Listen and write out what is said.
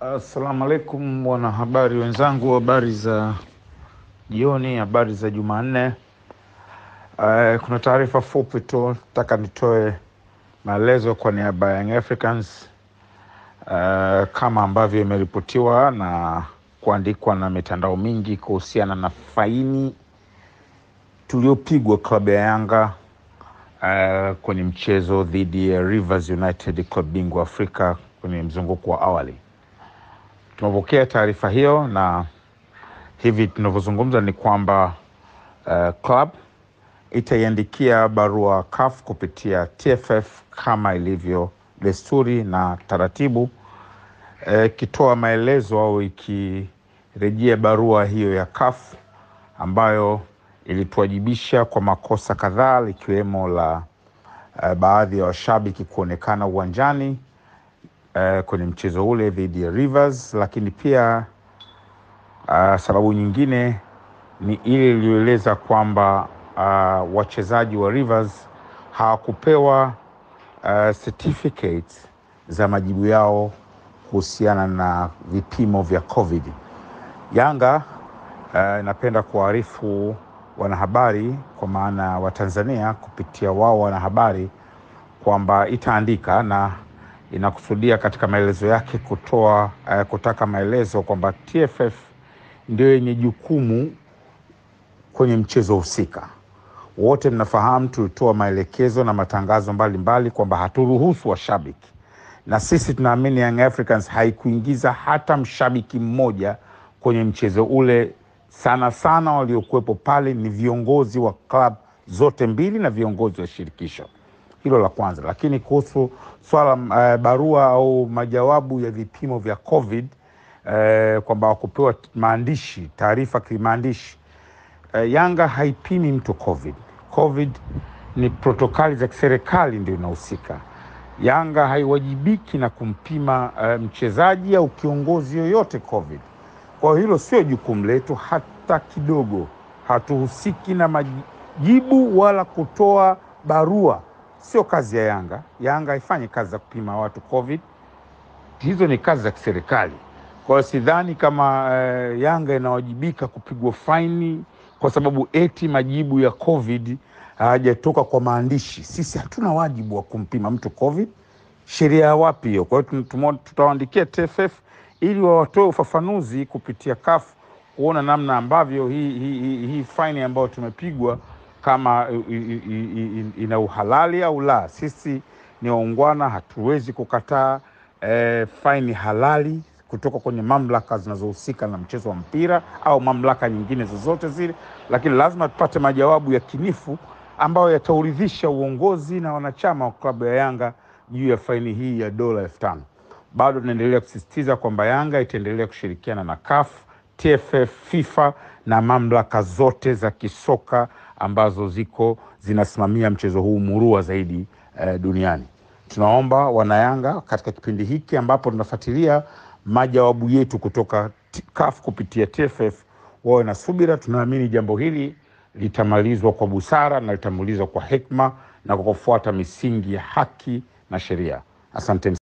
Assalamu alaikum wanahabari wenzangu, habari za jioni, habari za Jumanne. Uh, kuna taarifa fupi tu nataka nitoe maelezo kwa niaba ya Young Africans uh, kama ambavyo imeripotiwa na kuandikwa na mitandao mingi kuhusiana na faini tuliopigwa klabu ya Yanga uh, kwenye mchezo dhidi ya Rivers United, klabu bingwa Afrika kwenye mzunguko wa awali. Tumepokea taarifa hiyo na hivi tunavyozungumza ni kwamba uh, club itaiandikia barua CAF kupitia TFF kama ilivyo desturi na taratibu, ikitoa uh, maelezo au ikirejea barua hiyo ya CAF ambayo ilituwajibisha kwa makosa kadhaa likiwemo la uh, baadhi ya washabiki kuonekana uwanjani uh, kwenye mchezo ule dhidi ya Rivers, lakini pia uh, sababu nyingine ni ile iliyoeleza kwamba uh, wachezaji wa Rivers hawakupewa uh, certificates za majibu yao kuhusiana na vipimo vya COVID. Yanga inapenda uh, kuwaarifu wanahabari kwa maana wa Tanzania kupitia wao wanahabari kwamba itaandika na inakusudia katika maelezo yake kutoa uh, kutaka maelezo kwamba TFF ndio yenye jukumu kwenye mchezo husika. Wote mnafahamu tulitoa maelekezo na matangazo mbalimbali kwamba haturuhusu washabiki, na sisi tunaamini Young Africans haikuingiza hata mshabiki mmoja kwenye mchezo ule. Sana sana waliokuwepo pale ni viongozi wa klabu zote mbili na viongozi wa shirikisho. Hilo la kwanza. Lakini kuhusu swala uh, barua au majawabu ya vipimo vya COVID uh, kwamba wakupewa maandishi taarifa kimaandishi uh, Yanga haipimi mtu COVID. COVID ni protokali za kiserikali ndio inahusika. Yanga haiwajibiki na kumpima uh, mchezaji au kiongozi yoyote COVID. Kwa hiyo hilo sio jukumu letu hata kidogo. Hatuhusiki na majibu wala kutoa barua, sio kazi ya Yanga. Yanga haifanyi kazi za kupima watu COVID, hizo ni kazi za kiserikali. Kwa hiyo sidhani kama uh, Yanga inawajibika kupigwa faini kwa sababu eti majibu ya COVID hayajatoka kwa maandishi. Sisi hatuna wajibu wa kumpima mtu COVID. Sheria ya wapi hiyo? Kwa hiyo tutawaandikia TFF ili wawatoe ufafanuzi kupitia CAF kuona namna ambavyo hii, hii, hii, hii faini ambayo tumepigwa kama ina uhalali au la. Sisi ni waungwana, hatuwezi kukataa eh, faini halali kutoka kwenye mamlaka zinazohusika na mchezo wa mpira au mamlaka nyingine zozote zile, lakini lazima tupate majawabu ya kinifu ambayo yatauridhisha uongozi na wanachama wa klabu ya Yanga juu ya faini hii ya dola elfu tano. Bado tunaendelea kusisitiza kwamba Yanga itaendelea kushirikiana na CAF, TFF, FIFA na mamlaka zote za kisoka ambazo ziko zinasimamia mchezo huu murua zaidi eh, duniani. Tunaomba wanayanga katika kipindi hiki ambapo tunafuatilia majawabu yetu kutoka CAF kupitia TFF wawe na subira. Tunaamini jambo hili litamalizwa kwa busara na litamalizwa kwa hekima na kwa kufuata misingi ya haki na sheria. Asanteni.